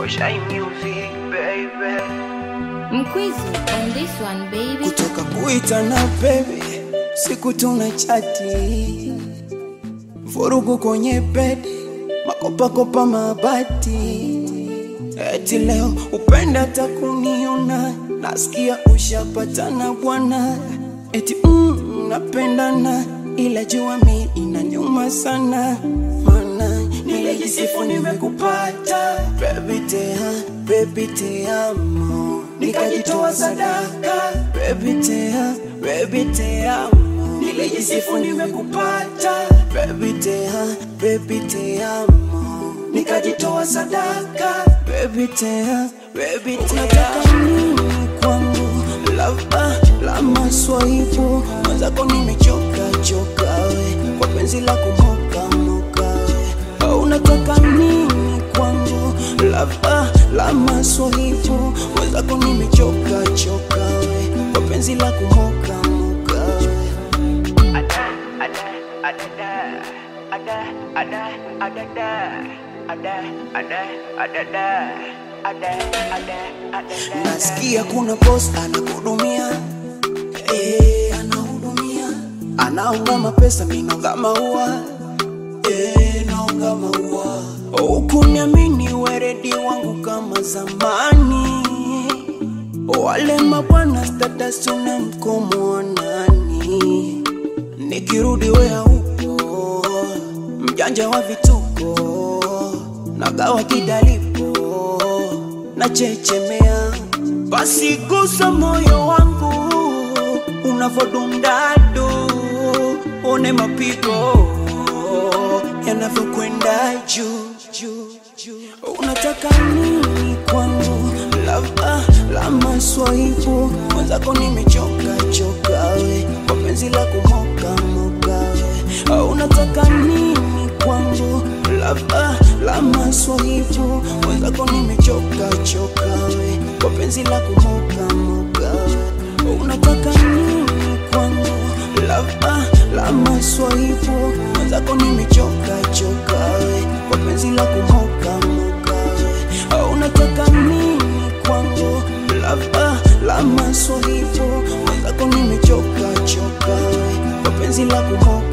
Shy music, baby. Mkwizu on this one baby. kutoka kuitana baby, siku tuna chati, vurugu kwenye bedi, makopakopa mabati, eti leo upenda hata kuniona, nasikia ushapatana bwana, eti mm, napendana, ila jua mi inanyuma sana, mana nilijisifu nimekupata, baby tea, baby te amo, nikajitoa sadaka, baby tea, baby te amo, nilijisifu nimekupata, baby tea, baby te amo, nikajitoa sadaka, baby tea, baby te unataka nini kwangu, lava la maswaibu, mwenzako nimechoka choka we, kwa penzi la kumoka moka we, au unataka nini kwangu, lava la maswaibu, mwenzako nimechoka choka we, kwa penzi la kumoka moka we. Ada, ada, adada. Ada, ada, adada. Ada, ada, adada. Ada, ada, adada. Nasikia kuna boss anakuhudumia, eh, anahudumia, anaunga mapesa, minonga maua, eh, naunga maua. Ukuniamini weredi wangu kama zamani, wale mabwana status una mkomo wa nani? Nikirudi wea upo, mjanja wa vituko, nagawa kidalipo, nachechemea, basi gusa moyo wangu unavodundado, one mapigo yanavyokwenda juu juu juu. Unataka nini kwangu, lava la maswaibu, mwenzako nimechoka choka we, kwa penzi la kumoka moka we. Au Unataka nini kwangu, lava la maswaibu, mwenzako nimechoka choka we, kwa penzi la kumoka moka we. Unataka nini kwangu, lava la maswaibu, mwenzako nimechoka choka we, kwa penzi la kumoka moka we. Au Unataka nini kwangu, lava la maswaibu, mwenzako nimechoka choka we, kwa penzi la kumoka